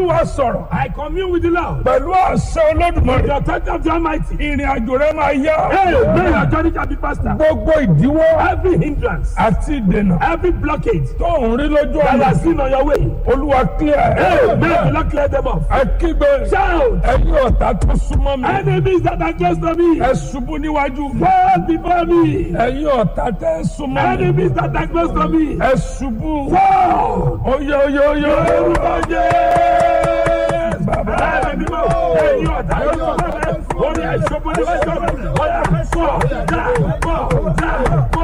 olúwa sọ̀rọ̀ I commune with the Lord. pẹ̀lú àṣẹ olódùmarè The authority of the Almighty. ìrìn àjò rẹ máa yá Hey, may your journey shall be faster. gbogbo ìdíwọ́ Every hindrance, àti ìdènà every blockage tó ń rí lójú that ọ̀nà has seen on your way. olúwa clear Hey, ẹ̀ may the Lord clear them off. ẹ kígbe Shout. ẹ̀yin ọ̀tá tó súnmọ́ mi Enemies that are close to me. ẹ ṣubú níwájú mi Fall before me. ẹ̀yin ọ̀tá tẹ́ ń súnmọ́ mi Enemies that are close to me. ẹ ṣubú Fall. oyè oyè oyè Orúkọ Jésù. bàbá Ẹ̀mí mímọ́. Ẹ̀yin ọ̀tá yóò sọ fún mi. Orí ẹ̀ṣọ́ bó ni wọ́n sọ fún mi. Ọ̀yà fọ́. Dá. Fọ́. Dá. Fọ́.